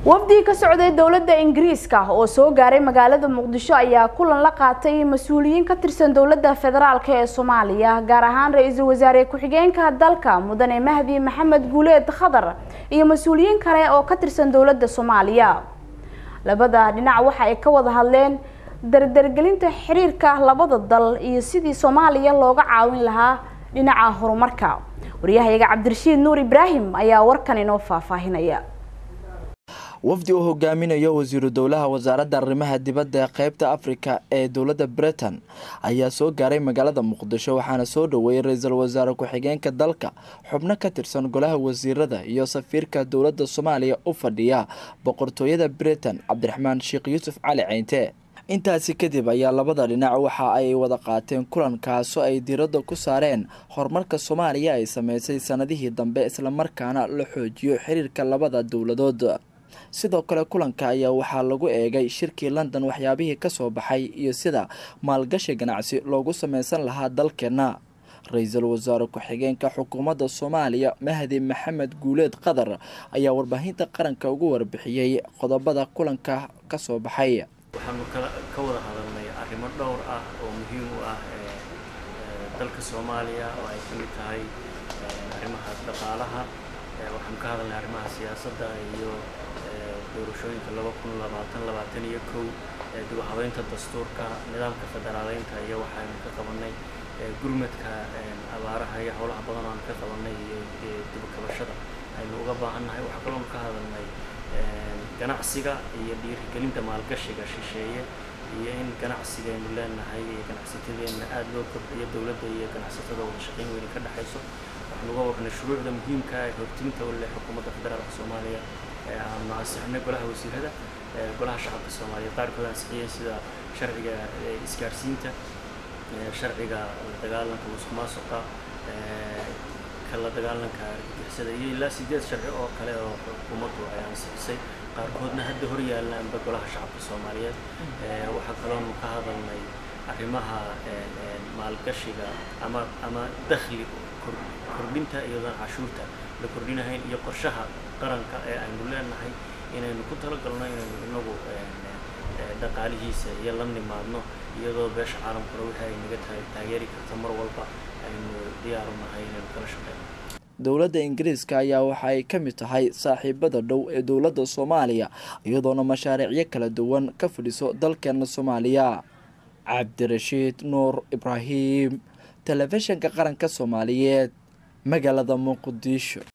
wafdi ka socday dowladda ingiriiska oo soo gaaray magaalada muqdisho ayaa kulan la qaatay mas-uuliyiin ka tirsan dowladda federaalk ee soomaaliya gaar ahaan ra-iisul wasaare ku-xigeenka dalka mudane mahdi maxamed guuleed khadar iyo mas-uuliyiin kale oo ka tirsan dowladda soomaaliya labada dhinac waxa ay ka wada hadleen dardargelinta xiriirka labada dal iyo sidii soomaaliya looga caawin lahaa dhinaca horumarka waryahayaga cabdirashiid nuur ibraahim ayaa warkan inoo faahfaahinaya wafdi uu hogaaminayo wasiiru dowlaha wasaaradda arrimaha dibadda ee qeybta afrika ee dowladda britain ayaa soo gaaray magaalada muqdisho waxaana soo dhoweeyay ra-iisul wasaare ku-xigeenka dalka xubno ka tirsan golaha wasiirada iyo safiirka dowladda soomaaliya u fadhiya boqortooyada britain cabdiraxmaan sheekh yuusuf cali ceynte intaasi kadib ayaa labada dhinac waxa ay wada qaateen kulankaasoo ay diiradda ku saareen horumarka soomaaliya ay sameysay sanadihii dambe islamarkaana la xoojiyo xiriirka labada dowladood sidoo kale kulanka ayaa waxaa lagu eegay shirkii london waxyaabihii kasoo baxay iyo sida maalgashi ganacsi loogu sameysan lahaa dalkeena ra-iisul wasaare ku-xigeenka xukuumadda soomaaliya mahdi maxamed guuleed qadar ayaa warbaahinta qaranka ugu warbixiyey qodobada kulanka kasoo baxay waxaanu ka wada hadalnay arrimo dhowr ah oo muhiim u ah dalka soomaaliya oo ay ka mid tahay arrimaha dhaqaalaha waxaanu ka hadalnay arrimaha siyaasadda iyo doorashooyinka laba kun labaatan labaatan iyo kow dib u habeynta dastuurka nidaamka federaaleynta iyo waxaynu ka qabanay gurmadka abaaraha iyo howlaha badan aanu ka qabanay iyo dib u kabashada aynu uga baahannahay waxaa kaloonu ka hadalnay ganacsiga iyo dhiirigelinta maalgashiga shisheeye iyo in ganacsigaynu leenahay iyo ganacsatadeenna aada loo kordhiyo dowladda iyo ganacsatada wada shaqeyn weyni ka dhexayso waxaanu uga warnay shuruucda muhiimka ee hortiinta u leh xukuumadda federaalka soomaaliya ee aanu ansixinay golaha wasiirada golaha shacabka soomaaliya qaarkood ansixiyeen sida sharciga isgaarsiinta sharciga dagaalanka musuqmaasuqa kala dagaalanka argagixisada iyo ilaa sideed sharci oo kale oo xukuumaddu ay ansixisay qaarkoodna hadda hor yaallaanba golaha shacabka soomaaliyeed waxaa kaloonu ka hadalnay arrimaha maalgashiga ama ama dakhli kordhinta iyadoon cashuurta la kordhinahayn iyo qorshaha qaranka ee aynu leenahay inaynu ku talagalno inaynu inagu dhaqaalihiisa iyo la nimaadno iyadoo beesha caalamkuna wixii ay naga tahay taageeri karta mar walba aynu diyaaru nahay inaynu kala shaqeyno dowladda ingiriiska ayaa waxa ay ka mid tahay saaxiibada dhow ee dowladda soomaaliya iyadoona mashaariicyo kala duwan ka fadhiso dalkeena soomaaliya cabdirashiid nuur ibraahim telefishinka qaranka soomaaliyeed magaalada muqdisho